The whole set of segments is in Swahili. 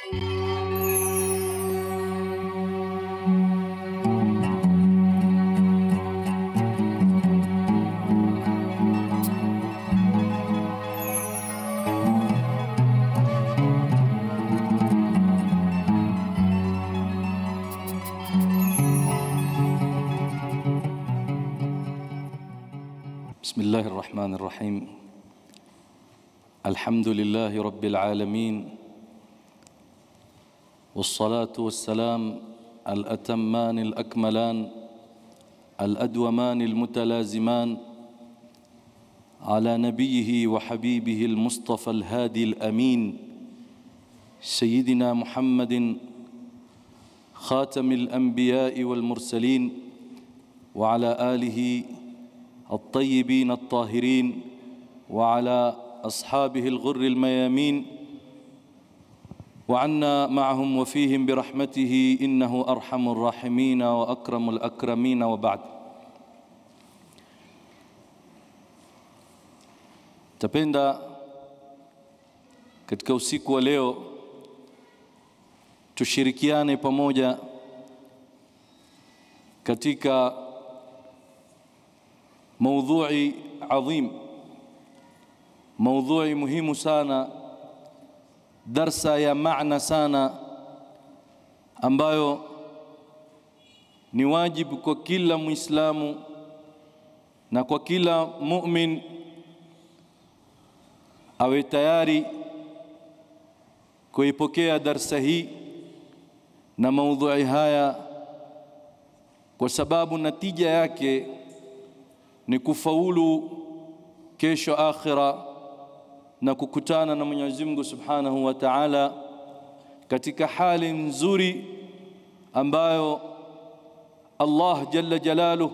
بسم الله الرحمن الرحيم الحمد لله رب العالمين والصلاة والسلام الأتمان الأكملان الأدومان المتلازمان على نبيه وحبيبه المصطفى الهادي الأمين سيدنا محمد خاتم الأنبياء والمرسلين وعلى آله الطيبين الطاهرين وعلى أصحابه الغر الميامين وعنا معهم وفيهم برحمته إنه أرحم الراحمين وأكرم الأكرمين وبعد Tapenda katika usiku wa leo tushirikiane pamoja katika maudhui adhim, maudhui muhimu sana, darsa ya maana sana, ambayo ni wajibu kwa kila Muislamu na kwa kila mumin awe tayari kuipokea darsa hii na maudhui haya, kwa sababu natija yake ni kufaulu kesho akhira na kukutana na Mwenyezi Mungu Subhanahu wa Ta'ala katika hali nzuri ambayo Allah Jalla Jalaluh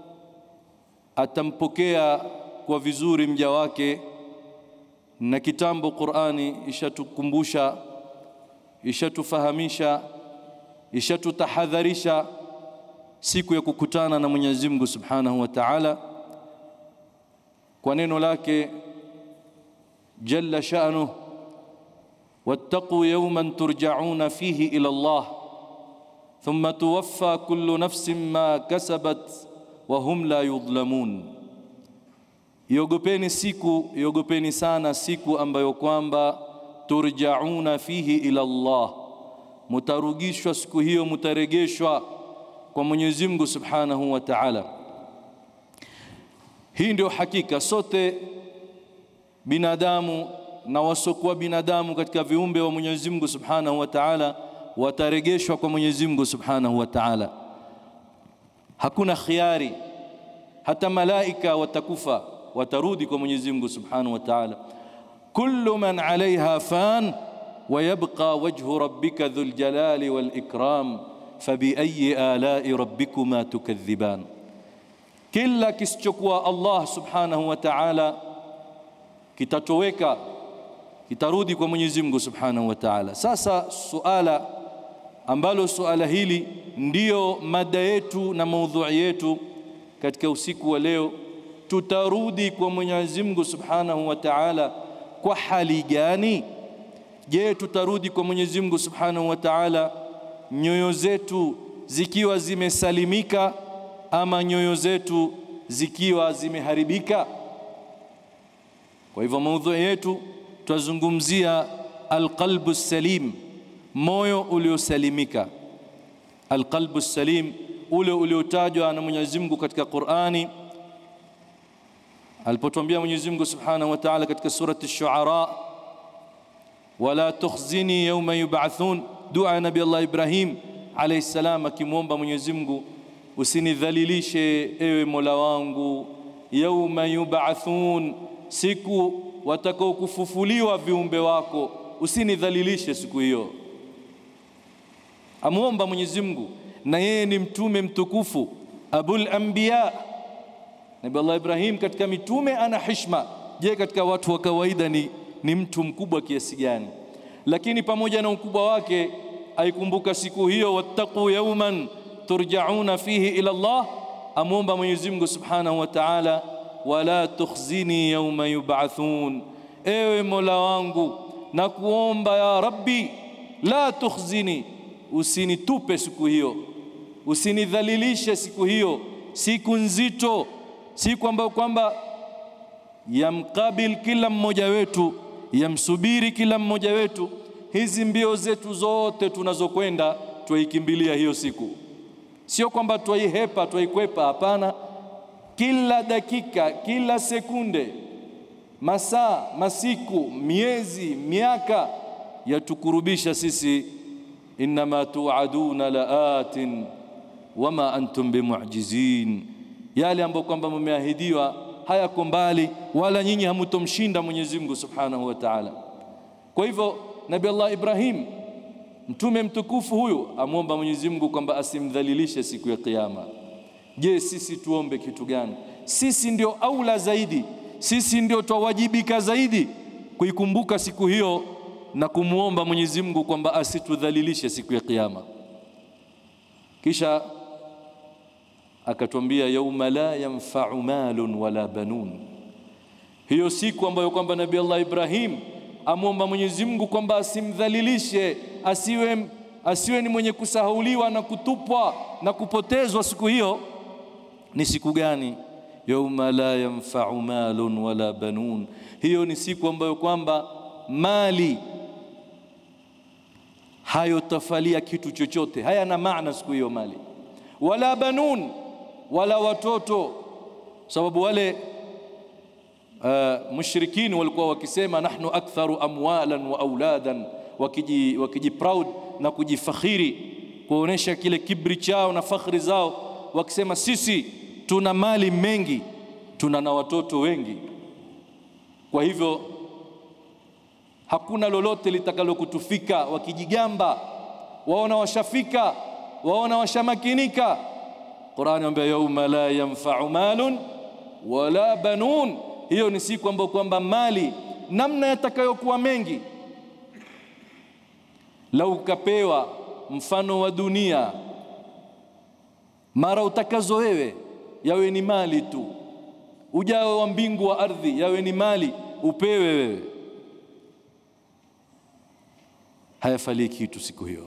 atampokea kwa vizuri mja wake. Na kitambo Qur'ani ishatukumbusha, ishatufahamisha, ishatutahadharisha siku ya kukutana na Mwenyezi Mungu Subhanahu wa Ta'ala kwa neno lake jalla sha'nuh wattaqu yawman turja'una fihi ila Allah thumma tuwaffa kullu nafsin ma kasabat wa hum la yudhlamun, iogopeni siku, iogopeni sana siku ambayo kwamba turja'una fihi ila Allah, mutarugishwa siku hiyo, mutaregeshwa kwa Mwenyezi Mungu Subhanahu wa Ta'ala. Hii ndio hakika, sote binadamu na wasokuwa binadamu katika viumbe wa Mwenyezi Mungu Subhanahu wa Ta'ala wataregeshwa kwa Mwenyezi Mungu Subhanahu wa Ta'ala. Hakuna khiari, hata malaika watakufa, watarudi kwa Mwenyezi Mungu Subhanahu wa Ta'ala. Kullu man 'alayha fan wa yabqa wajhu rabbika dhul jalali wal ikram fabiayi alai rabbikuma tukadhiban, kila kisichokuwa Allah subhanahu wa ta'ala kitatoweka, kitarudi kwa Mwenyezi Mungu subhanahu wa ta'ala. Sasa suala ambalo suala hili ndiyo mada yetu na maudhui yetu katika usiku wa leo, tutarudi kwa Mwenyezi Mungu subhanahu wa ta'ala kwa hali gani? Je, tutarudi kwa Mwenyezi Mungu subhanahu wa ta'ala nyoyo zetu zikiwa zimesalimika ama nyoyo zetu zikiwa zimeharibika? Kwa hivyo maudhui yetu tutazungumzia alqalbu salim, moyo uliosalimika. Alqalbu salim, ule uliotajwa na Mwenyezi Mungu katika Qur'ani alipotuambia Mwenyezi Mungu Subhanahu wa Ta'ala katika surati Ash-Shu'ara, wala tukhzini yawma yub'athun dua ya Nabii Allah Ibrahim alayhi salam akimwomba Mwenyezi Mungu, usinidhalilishe ewe Mola wangu, yauma yub'athun, siku watakao kufufuliwa viumbe wako, usinidhalilishe siku hiyo. Amwomba Mwenyezi Mungu, na yeye ni mtume mtukufu, abul anbiya. Nabii Allah Ibrahim katika mitume ana hishma. Je, katika watu wa kawaida ni, ni mtu mkubwa kiasi gani? lakini pamoja na ukubwa wake aikumbuka siku hiyo, wattaqu yawman turjauna fihi ila Allah, amwomba Mwenyezi Mungu Subhanahu wa Ta'ala, wala tukhzini yawma yub'athun, ewe Mola wangu na kuomba ya Rabbi, la tukhzini usinitupe siku hiyo usinidhalilishe siku hiyo siku nzito siku ambayo kwamba yamkabil kila mmoja wetu yamsubiri kila mmoja wetu hizi mbio zetu zote tunazokwenda twaikimbilia hiyo siku sio kwamba twaihepa twaikwepa hapana kila dakika kila sekunde masaa masiku miezi miaka yatukurubisha sisi inma tuaduna laatin wama antum bimu'jizin yale ambayo kwamba mmeahidiwa hayako mbali wala nyinyi hamutomshinda Mwenyezi Mungu Subhanahu wa Ta'ala kwa hivyo Nabii Allah Ibrahim mtume mtukufu huyu amwomba Mwenyezi Mungu kwamba asimdhalilishe siku ya kiyama je sisi tuombe kitu gani sisi ndio aula zaidi sisi ndio twawajibika zaidi kuikumbuka siku hiyo na kumuomba Mwenyezi Mungu kwamba asitudhalilishe siku ya kiyama kisha akatwambia yauma la yanfa'u malun wala banun hiyo siku ambayo kwamba Nabii Allah Ibrahim amwomba Mwenyezi Mungu kwamba asimdhalilishe asiwe asiwe ni mwenye kusahauliwa na kutupwa na kupotezwa siku hiyo ni siku gani yauma la yanfa'u malun wala banun hiyo ni siku ambayo kwamba mali hayotafalia kitu chochote hayana maana siku hiyo mali wala banun wala watoto sababu wale uh, mushrikini walikuwa wakisema nahnu aktharu amwalan wa auladan wakiji, wakiji proud na kujifakhiri kuonesha kile kibri chao na fakhri zao wakisema sisi tuna mali mengi tuna na watoto wengi kwa hivyo hakuna lolote litakalokutufika wakijigamba waona washafika waona washamakinika Qur'ani anambia yauma la yanfa'u malun wala banun hiyo ni siku ambayo kwamba mali namna yatakayokuwa mengi lau ukapewa mfano wa dunia mara utakazo wewe yawe ni mali tu ujao wa mbingu wa ardhi yawe ni mali upewe wewe hayafalii kitu siku hiyo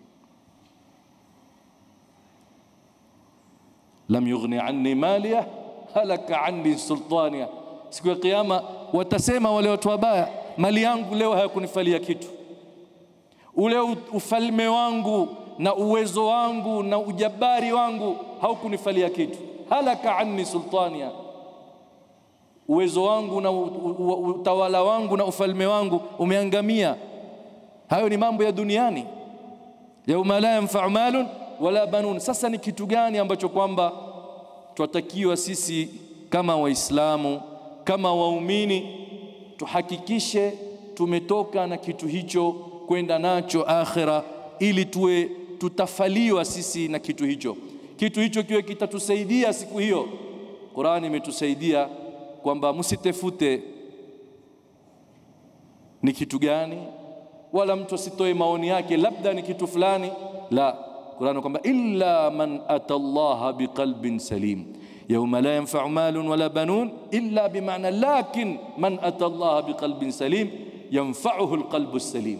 lam yughni anni maliya halaka anni sultaniya siku ya kiyama watasema wale watu wabaya mali yangu leo hayakunifalia kitu ule ufalme wangu na uwezo wangu na ujabari wangu haukunifalia kitu halaka anni sultaniya uwezo wangu na utawala wangu na ufalme wangu umeangamia hayo ni mambo ya duniani yauma la yanfa'u malun wala banun sasa ni kitu gani ambacho kwamba twatakiwa sisi kama waislamu kama waumini tuhakikishe tumetoka na kitu hicho kwenda nacho akhira ili tuwe tutafaliwa sisi na kitu hicho kitu hicho kiwe kitatusaidia siku hiyo Qur'ani imetusaidia kwamba msitefute ni kitu gani wala mtu asitoe maoni yake labda ni kitu fulani la Qur'an kwamba illa man atallaha biqalbin salim yawma la yanfa'u malun wala banun illa bima'na lakin man atallaha biqalbin salim yanfa'uhu alqalbu salim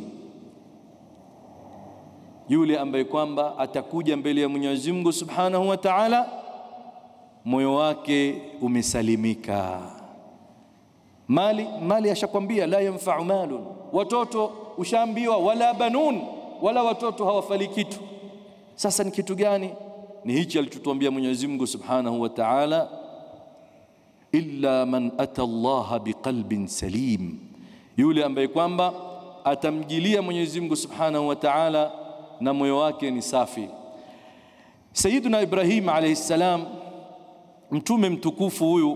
yule ambaye kwamba atakuja mbele ya Mwenyezi Mungu Subhanahu wa Ta'ala moyo wake umesalimika mali mali ashakwambia la yanfa'u malun watoto ushaambiwa wala banun wala watoto hawafali kitu sasa ni kitu gani ni hichi alichotuambia Mwenyezi Mungu Subhanahu wa Ta'ala illa man ata Allah biqalbin salim yule ambaye kwamba atamjilia Mwenyezi Mungu Subhanahu wa Ta'ala na moyo wake ni safi Sayyiduna Ibrahim alayhi salam mtume mtukufu huyu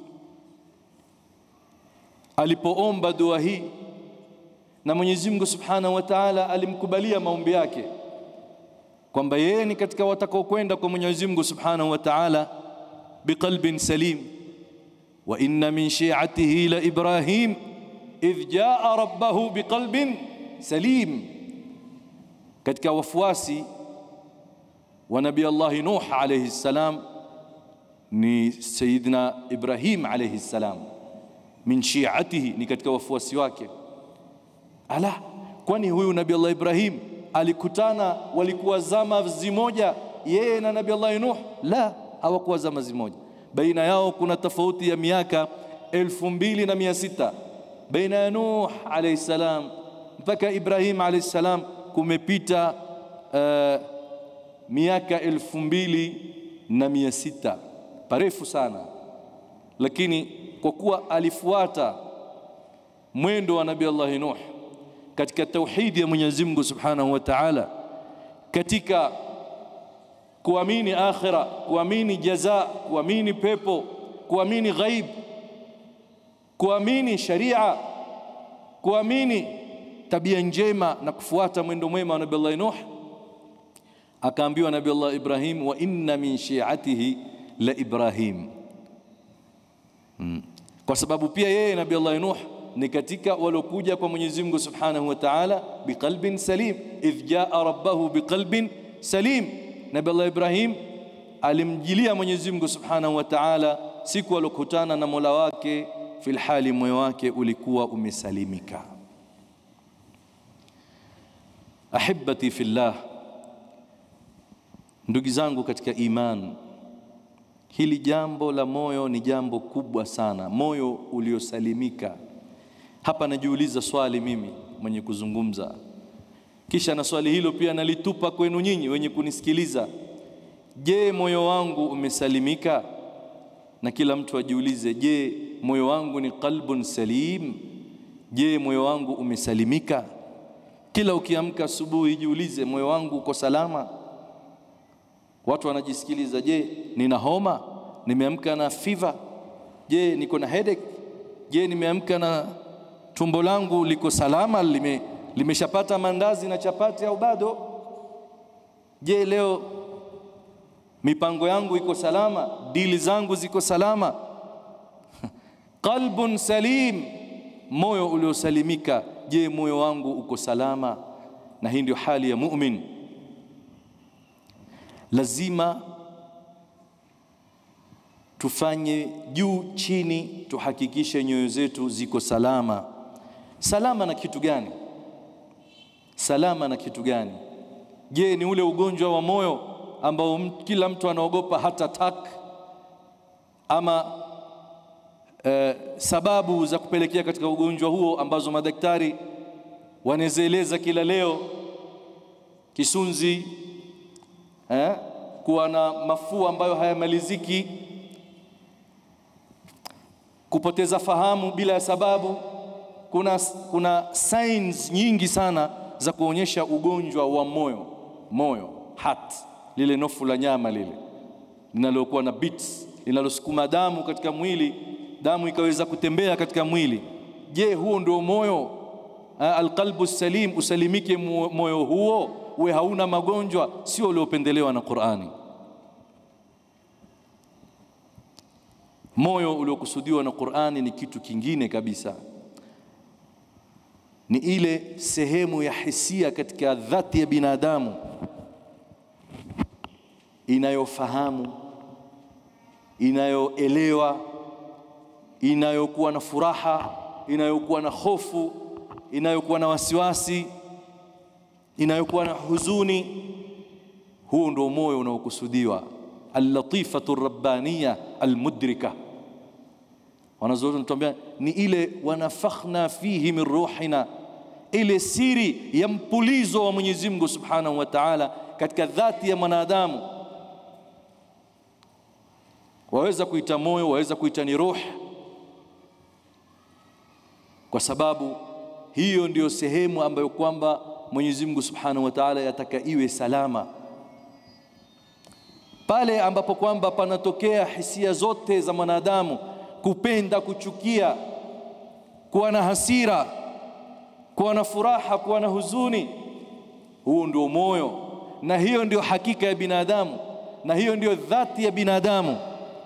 alipoomba dua hii na Mwenyezi Mungu Subhanahu wa Ta'ala alimkubalia maombi yake kwamba yeye ni katika watakaokwenda kwa Mwenyezi Mungu Subhanahu wa Ta'ala biqalbin salim wa inna min shi'atihi la Ibrahim idh jaa rabbahu biqalbin salim katika wafuasi wa Nabii Allah Nuh alayhi salam ni Sayyidina Ibrahim alayhi salam min shi'atihi ni katika wafuasi wake ala kwani huyu Nabii Allah Ibrahim alikutana, walikuwa zama zimoja yeye na Nabii Allah Nuh? La, hawakuwa zama zimoja. Baina yao kuna tofauti ya miaka elfu mbili na mia sita baina ya Nuh alayhi salam mpaka Ibrahim alayhi salam kumepita uh, miaka elfu mbili na mia sita parefu sana, lakini kwa kuwa alifuata mwendo wa Nabii Allah Nuh katika tauhidi ya Mwenyezi Mungu Subhanahu wa Ta'ala, katika kuamini akhira, kuamini jaza, kuamini pepo, kuamini ghaib, kuamini sharia, kuamini tabia njema na kufuata mwendo mwema wa Nabii Allah Nuh, akaambiwa Nabii Allah Ibrahim, wa inna min shi'atihi la Ibrahim hmm. Kwa sababu pia yeye Nabii Allah Nuh ni katika waliokuja kwa Mwenyezi Mungu Subhanahu wa Ta'ala biqalbin salim, idh jaa rabbahu biqalbin salim. Nabii Allah Ibrahim alimjilia Mwenyezi Mungu Subhanahu wa Ta'ala siku alokutana na Mola wake, fil hali moyo wake ulikuwa umesalimika. Ahibati fillah, ndugu zangu katika iman, hili jambo la moyo ni jambo kubwa sana, moyo uliosalimika. Hapa najiuliza swali mimi mwenye kuzungumza, kisha na swali hilo pia nalitupa kwenu nyinyi wenye kunisikiliza. Je, moyo wangu umesalimika? Na kila mtu ajiulize, je, moyo wangu ni qalbun salim? Je, moyo wangu umesalimika? Kila ukiamka asubuhi jiulize, moyo wangu uko salama? Watu wanajisikiliza, je, nina homa? Nimeamka na fever? Je, niko na headache? Je, nimeamka na tumbo langu liko salama, lime limeshapata mandazi na chapati au bado? Je, leo mipango yangu iko salama? Dili zangu ziko salama? Qalbun salim, moyo uliosalimika. Je, moyo wangu uko salama? Na hii ndio hali ya mu'min. Lazima tufanye juu chini, tuhakikishe nyoyo zetu ziko salama. Salama na kitu gani? Salama na kitu gani? Je, ni ule ugonjwa wa moyo ambao kila mtu anaogopa hata attack, ama eh, sababu za kupelekea katika ugonjwa huo ambazo madaktari wanazieleza kila leo, kisunzi eh, kuwa na mafua ambayo hayamaliziki, kupoteza fahamu bila ya sababu. Kuna, kuna signs nyingi sana za kuonyesha ugonjwa wa moyo. Moyo, heart, lile nofu la nyama lile linalokuwa na beats, linalosukuma damu katika mwili, damu ikaweza kutembea katika mwili. Je, huo ndio moyo? Alqalbu salim, usalimike moyo huo, uwe hauna magonjwa, sio uliopendelewa na Qur'ani. Moyo uliokusudiwa na Qur'ani ni kitu kingine kabisa, ni ile sehemu ya hisia katika dhati ya binadamu inayofahamu, inayoelewa, inayokuwa na furaha, inayokuwa na hofu, inayokuwa na wasiwasi, inayokuwa na huzuni. Huo ndio moyo unaokusudiwa, al-latifatu rabbaniya al-mudrika. Wanazuoni wanatuambia ni ile wanafakhna fihi min ruhina, ile siri ya mpulizo wa Mwenyezi Mungu Subhanahu wa Ta'ala katika dhati ya mwanadamu. Waweza kuita moyo, waweza kuita ni ruh, kwa sababu hiyo ndiyo sehemu ambayo kwamba Mwenyezi Mungu Subhanahu wa Ta'ala yataka iwe salama. Pale ambapo kwamba panatokea hisia zote za mwanadamu kupenda, kuchukia, kuwa na hasira, kuwa na furaha, kuwa na huzuni, huo ndio moyo, na hiyo ndio hakika ya binadamu, na hiyo ndio dhati ya binadamu.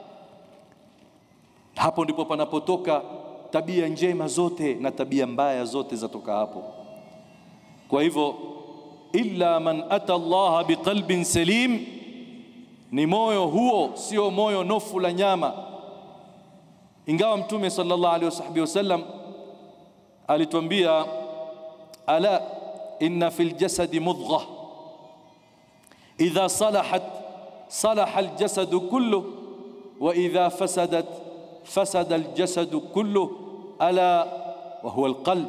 Hapo ndipo panapotoka tabia njema zote na tabia mbaya zote zatoka hapo. Kwa hivyo, illa man ata Allah biqalbin salim, ni moyo huo, sio moyo nofu la nyama ingawa Mtume sallallahu alaihi wasallam alituambia, ala inna fil jasadi mudghah idha salahat salaha aljasadu kulluh wa idha fasadat fasada aljasadu kulluh ala wa huwa alqalb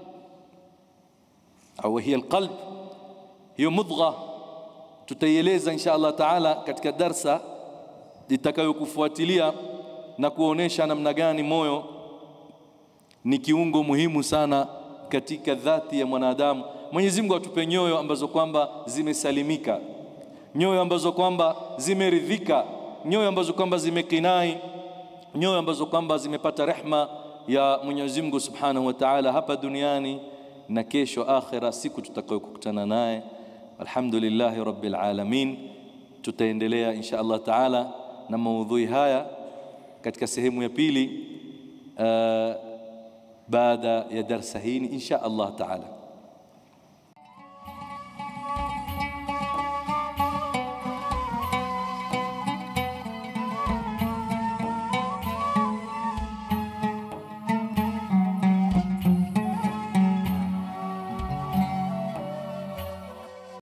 au hiya alqalb hiyo mudgha tutaieleza insha Allah taala katika darsa itakayokufuatilia na kuonesha namna gani moyo ni kiungo muhimu sana katika dhati ya mwanadamu. Mwenyezi Mungu atupe nyoyo ambazo kwamba zimesalimika, nyoyo ambazo kwamba zimeridhika, nyoyo ambazo kwamba zimekinai, nyoyo ambazo kwamba zimepata rehma ya Mwenyezi Mungu Subhanahu wa Ta'ala hapa duniani na kesho akhira, siku tutakayokutana naye. Alhamdulillahi Rabbil Alamin. Tutaendelea insha Allah Ta'ala na maudhui haya katika sehemu ya pili uh, baada ya darsa hii insha Allah Ta'ala.